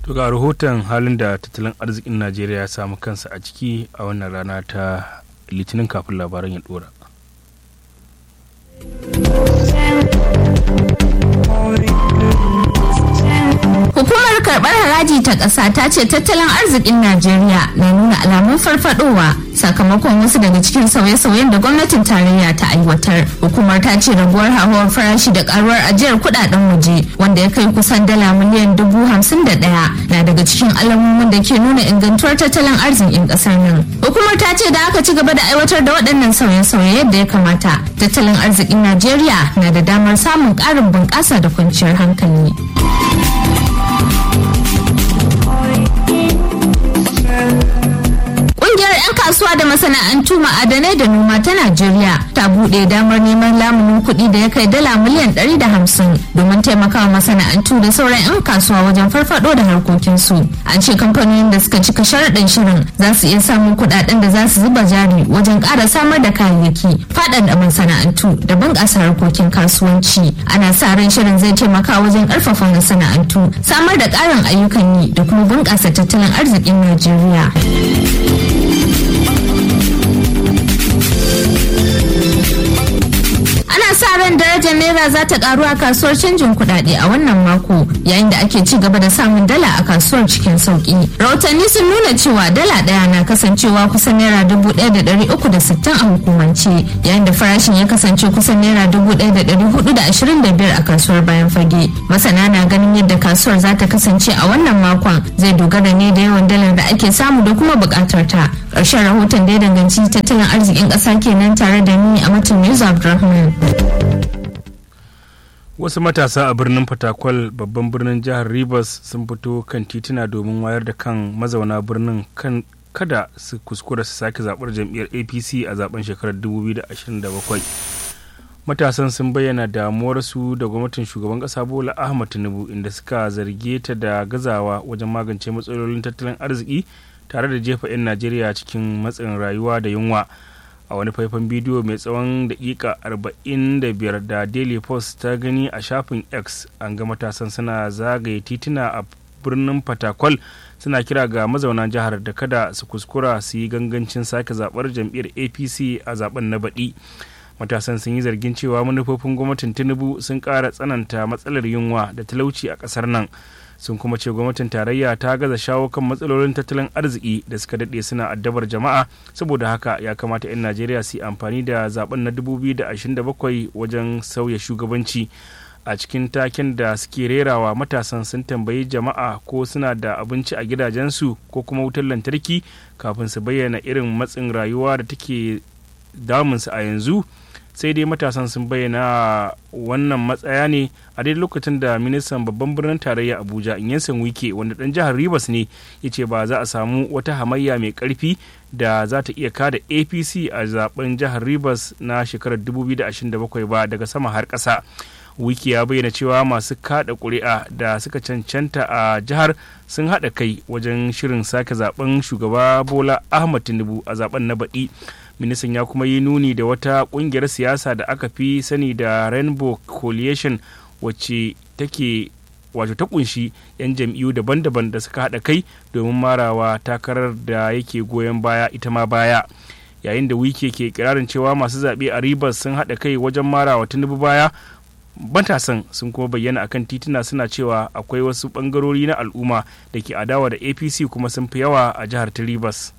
To ga rahoton halin da tattalin arzikin Najeriya ya samu kansa a ciki a wannan rana ta litinin kafin labaran ya dora. Hukumar karɓar haraji ta ƙasa ta ce tattalin arzikin Najeriya na nuna alamun farfadowa sakamakon wasu daga cikin sauye-sauyen da gwamnatin tarayya ta aiwatar. Hukumar ta ce raguwar hauhawar farashi da karuwar ajiyar kudaden waje wanda ya kai kusan dala miliyan dubu hamsin da ɗaya na daga cikin alamomin da ke nuna ingantuwar tattalin arzikin ƙasar nan. Hukumar ta ce da aka ci gaba da aiwatar da waɗannan sauye-sauye yadda ya kamata tattalin arzikin Najeriya na da damar samun ƙarin bunƙasa da kwanciyar hankali. Ƙungiyar 'yan kasuwa da masana'antu ma'adanai da noma ta Najeriya ta buɗe damar neman lamunin kuɗi da ya kai dala miliyan 150 domin taimakawa masana'antu da sauran 'yan kasuwa wajen farfado da harkokinsu. An ce kamfanonin da suka cika sharaɗin shirin za su iya samun kuɗaɗen da za su zuba jari wajen ƙara samar da kayayyaki, faɗaɗa masana'antu da bunƙasa harkokin kasuwanci. Ana sa ran shirin zai taimaka wajen ƙarfafa masana'antu, samar da ƙarin ayyukan yi da kuma bunƙasa tattalin arzikin Najeriya. ana sa ran darajar naira za ta karu a kasuwar canjin kuɗaɗe a wannan mako yayin da ake ci gaba da samun dala a kasuwar cikin sauki rahotanni sun nuna cewa dala ɗaya na kasancewa kusan naira dubu ɗaya da ɗari uku da sittin a hukumance yayin da farashin ya kasance kusan naira dubu ɗaya da ɗari hudu da ashirin da biyar a kasuwar bayan fage masana na ganin yadda kasuwar za ta kasance a wannan makon zai dogara ne da yawan dalar da ake samu da kuma buƙatar ta ƙarshen rahoton da ya danganci tattalin arzikin ƙasa kenan tare da ni a matan News Abdulrahman. Wasu matasa a birnin Fatakwal babban birnin jihar Rivers sun fito kan tituna domin wayar da kan mazauna birnin kan kada su kuskura su sake zaɓar jam'iyyar APC a zaben shekarar 2027. Matasan sun bayyana damuwarsu da gwamnatin shugaban ƙasa Bola Ahmad Tinubu inda suka zarge ta da gazawa wajen magance matsalolin tattalin arziki tare da jefa 'yan Najeriya cikin matsin rayuwa da yunwa. a wani faifan bidiyo mai tsawon dakika 45 da daily post ta gani a shafin x an ga matasan suna zagaye tituna a birnin fatakwal suna kira ga mazauna jihar da kada su kuskura su yi gangancin sake zabar jam'iyyar apc a zaben na baɗi matasan sun yi zargin cewa manufofin gwamnatin tinubu sun ƙara tsananta matsalar yunwa da talauci a ƙasar nan sun kuma ce gwamnatin tarayya ta gaza shawo kan matsalolin tattalin arziki da suka daɗe suna addabar jama'a saboda haka ya kamata 'yan najeriya su yi amfani da zaben na 2027 wajen sauya shugabanci a cikin taken da suke rerawa matasan sun tambayi jama'a ko suna da abinci a gidajensu ko kuma wutar lantarki kafin su bayyana irin matsin rayuwa da take damunsu a yanzu sai dai matasan sun bayyana wannan matsaya ne a daidai lokacin da ministan babban birnin tarayya abuja inyansan wike wanda dan jihar rivers ne ya ce ba za a samu wata hamayya mai karfi da za ta iya kada apc a zaben jihar rivers na shekarar 2027 ba daga sama har ƙasa wiki ya bayyana cewa masu kada ƙuri'a da suka cancanta a jihar sun haɗa kai wajen shirin sake zaben shugaba bola ahmad tinubu a zaben na baɗi ministan ya kuma yi nuni da wata kungiyar siyasa da aka fi sani da rainbow coalition wacce take wato ta kunshi 'yan jam'iyyu daban-daban da suka haɗa kai domin marawa takarar da yake goyon baya ita ma baya yayin da wike ke kirarin cewa masu zaɓe a ribas sun haɗa kai wajen marawa tinubu baya matasan sun kuma bayyana akan tituna suna cewa akwai wasu ɓangarori na al'umma da ke adawa da apc kuma sun fi yawa a jihar ta ribas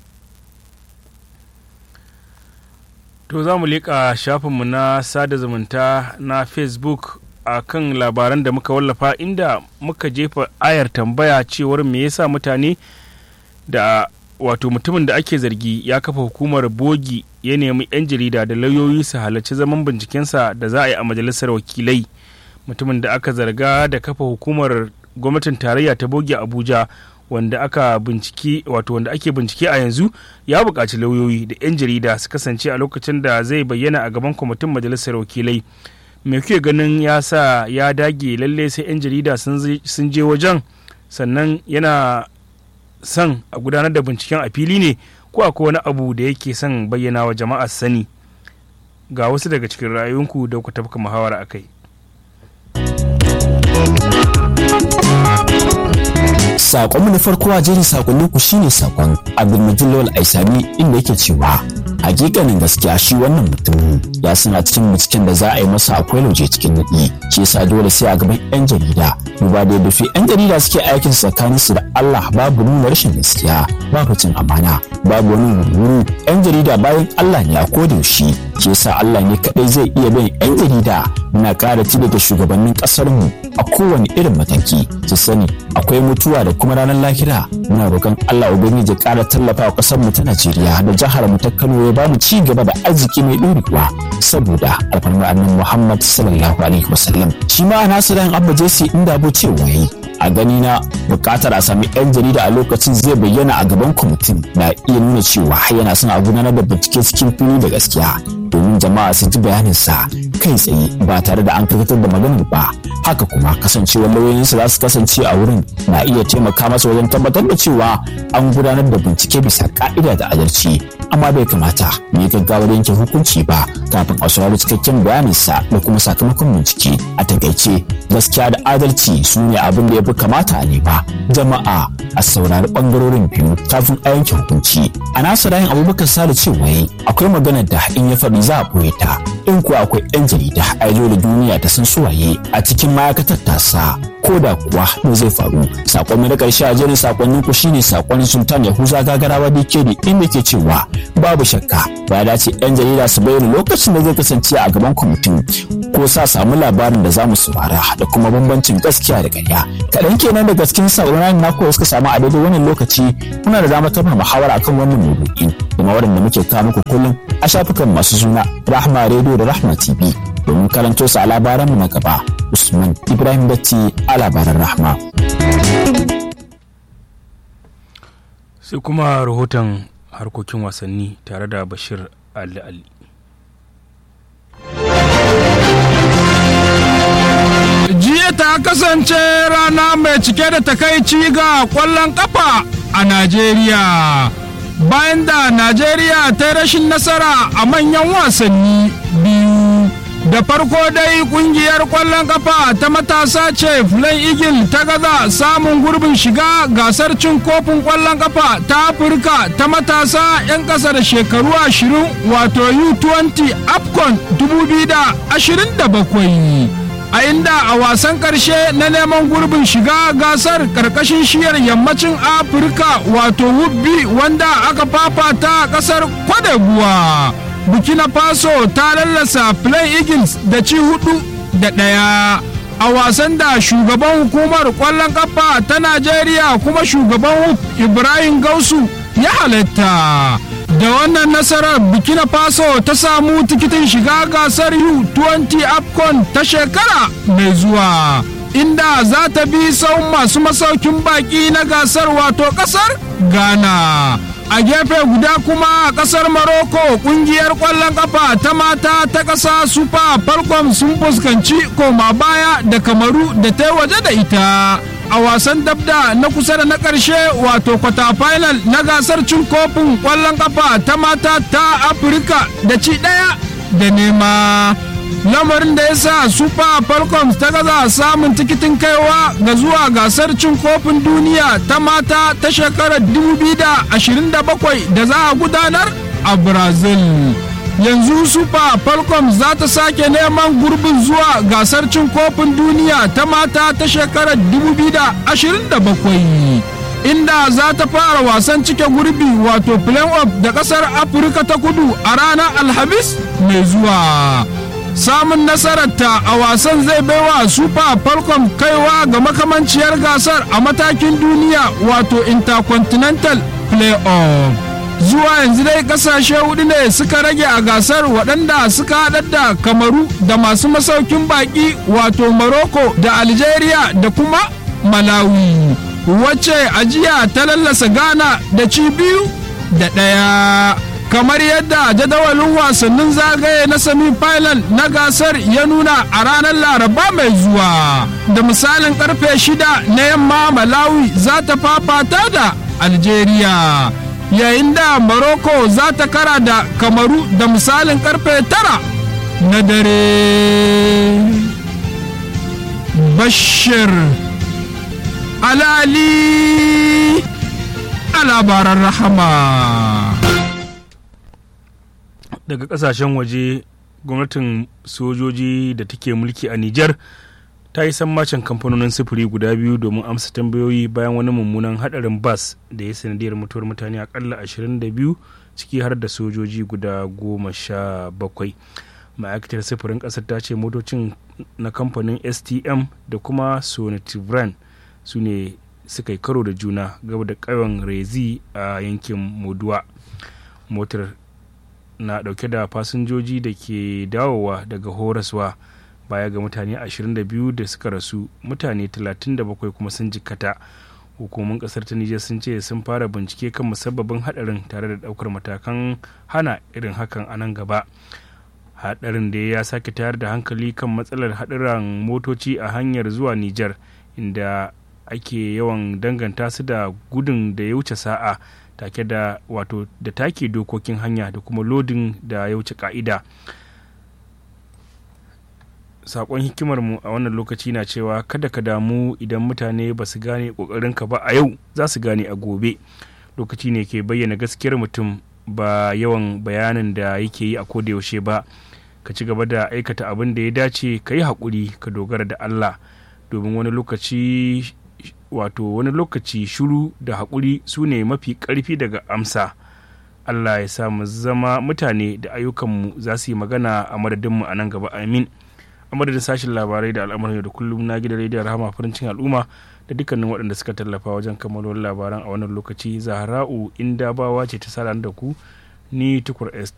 To za mu leƙa shafinmu na sada zumunta na Facebook a kan labaran da muka wallafa inda muka jefa ayar tambaya cewar me yasa mutane da wato mutumin da ake zargi ya kafa hukumar bogi ya nemi 'yan jarida da lauyoyi su halarci zaman bincikensa da za a yi a majalisar wakilai mutumin da aka zarga da kafa hukumar gwamnatin tarayya ta bogi abuja wanda aka bincike wato wanda ake bincike a yanzu ya buƙaci lauyoyi da 'yan jarida su kasance a lokacin da zai bayyana a gaban kwamitin majalisar wakilai me kuke ganin ya sa ya dage lalle sai 'yan jarida sun je wajen sannan yana son a gudanar da binciken a fili ne ko akwai wani abu da yake son bayyana wa jama'a sani ga wasu daga cikin ra'ayoyinku da ku tafka muhawara a kai Sakon na farko a jerin sakonnin ku shine sakon Abdulmajid Lawal Aisami inda yake cewa hakikanin gaskiya shi wannan mutum ya suna cikin binciken da za a yi masa akwai lauje cikin nadi shi yasa dole sai a gaban yan jarida duba da yadda yan jarida suke aikin tsakanin su da Allah babu nuna rashin gaskiya babu cin amana babu wani wuri yan jarida bayan Allah ne a koda yaushe shi yasa Allah ne kadai zai iya bin yan jarida muna ƙara da shugabannin ƙasar mu a kowane irin mataki su sani akwai mutuwa da kuma ranar lahira muna roƙon Allah ubangiji ya ƙara tallafa wa ƙasar mu ta Najeriya da jihar mu ta Kano ya bamu ci gaba da arziki mai ɗorewa saboda alfarmar annabi Muhammad sallallahu alaihi wasallam shi ma Nasiru Abba Jesse inda bu cewa yayi a gani na bukatar a sami 'yan jarida a lokacin zai bayyana a gaban kwamitin na iya nuna cewa yana son a gudanar da bincike cikin fili da gaskiya domin jama'a su ji bayaninsa kai tsaye ba tare da an karkatar da maganar ba haka kuma kasancewar lauyoyinsa za su kasance a wurin na iya taimaka masa wajen tabbatar da cewa an gudanar da bincike bisa ka'ida da adalci amma bai kamata mu yi gaggawar yanke hukunci ba kafin a saurari cikakken bayaninsa da kuma sakamakon bincike a takaice gaskiya da adalci su ne abin da ya fi kamata a nema jama'a a saurari bangarorin biyu kafin a yanke hukunci a nasa rayin abubakar sale cewa akwai maganar da in ya faɗi za a ɓoye ta in kuwa akwai 'yan jarida a da duniya ta san suwaye a cikin ma'aikatar tasa ko da kuwa me zai faru sakon na karshe a jerin sakonnin ku shine sakon sultan yahuza gagarawa dikedi inda ke cewa babu shakka ba dace yan jarida su bayyana lokacin da zai kasance a gaban kwamitin ko sa samu labarin da zamu saurara da kuma bambancin gaskiya da ƙarya kaɗan kenan daga cikin sauraron na suka samu a daidai wannan lokaci muna da damar tafa muhawara akan wannan maudu'i kuma waɗanda muke kawo muku kullum a shafukan masu suna rahma radio da rahma tv domin karanto su a labaranmu na gaba usman ibrahim datti a labaran rahma sai kuma rahoton harkokin wasanni tare da bashir ali ali jiya ta kasance rana mai cike da takaici ga kwallon kafa a najeriya bayan da najeriya ta rashin nasara a manyan wasanni biyu da farko dai kungiyar kwallon kafa ta matasa ce flan eagle ta gaza samun gurbin shiga gasar cin kofin kwallon kafa ta afirka ta matasa 'yan ƙasa da shekaru 20 wato u20 afcon 2027 a inda a wasan karshe na neman gurbin shiga gasar karkashin shiyar yammacin afirka wato wubbi wanda aka fafata a kasar kwadabuwa burkina faso ta lallasa play eagles da ci hudu da ɗaya a wasan da shugaban hukumar kwallon kafa ta najeriya kuma shugaban ibrahim gausu ya halatta da wannan nasarar burkina faso ta samu tikitin shiga gasar u20 afcon ta shekara mai zuwa inda za ta bi sau masu masaukin baki na gasar wato kasar ghana a gefe guda kuma a kasar Morocco kungiyar kwallon kafa ta mata ta kasa super falcon sun fuskanci koma baya da kamaru da ta waje da ita a wasan dabda na kusa da na ƙarshe wato kwata final na gasar cin kofin kwallon kafa ta mata ta afirka da ci ɗaya da nema lamarin da ya sa super falcons ta gaza samun tikitin kaiwa ga zuwa gasar cin kofin duniya ta mata ta shekarar 2027 da za a gudanar a brazil yanzu super falcons za ta sake neman gurbin zuwa gasar cin kofin duniya ta mata ta shekarar 2027 inda za ta fara wasan cike gurbi wato play-off da kasar afirka ta kudu a ranar alhamis mai zuwa samun nasararta a wasan zai baiwa super falcon kaiwa ga makamanciyar gasar a matakin duniya wato intercontinental play-off zuwa yanzu dai kasashe hudu ne suka rage a gasar waɗanda suka haɗar da kamaru da masu masaukin baƙi wato morocco da algeria da kuma malawi wacce ajiya ta lallasa ghana da ci biyu da ɗaya kamar yadda jadawalin wasannin zagaye na semi-final na gasar ya nuna a ranar laraba mai zuwa da misalin karfe shida na yamma malawi za ta fafata da algeria yayin da morocco za ta kara da kamaru da misalin karfe tara na dare bashir alali a labaran rahama daga kasashen waje gwamnatin sojoji da take mulki a Nijar ta yi sammacin kamfanonin sufuri guda biyu domin amsa tambayoyi bayan wani mummunan hadarin bas da ya sanadiyar mutuwar mutane akalla 22 ciki har da sojoji guda goma sha bakwai ma'aikatar sufurin kasar ta ce motocin na kamfanin stm da kuma sonativran su ne suka yi karo da juna gaba da ƙauyen rezi a yankin moduwa motar na dauke da fasinjoji da ke dawowa daga horaswa baya ga mutane 22 da suka rasu mutane 37 kuma sun jikkata hukumomin kasar ta nijar sun ce sun fara bincike kan musabbabin hadarin tare da daukar matakan hana irin hakan a nan gaba hadarin da ya sake tayar da hankali kan matsalar hadarin motoci a hanyar zuwa nijar inda ake yawan danganta su da gudun da ya wuce sa'a take da wato da take dokokin hanya da kuma lodin da ya wuce ka'ida sakon hikimar mu a wannan lokaci na cewa kada ka damu idan mutane ba su gane ka ba a yau za su gane a gobe lokaci ne ke bayyana gaskiyar mutum ba yawan bayanin da yake yi a yaushe ba ka ci gaba da aikata abin da ya dace ka yi haƙuri ka dogara da allah domin wani lokaci wato wani lokaci shuru da haƙuri su ne mafi ƙarfi daga amsa allah ya sa mu zama mutane da ayyukanmu za su yi magana a madadinmu a nan gaba amin a madadin sashen labarai da al'amuran da kullum na gidan rediyon rahama farin cikin al'umma da dukkanin waɗanda suka tallafa wajen kammalwar labaran a wannan lokaci zahra'u inda bawa ce ta sa da ku ni tukur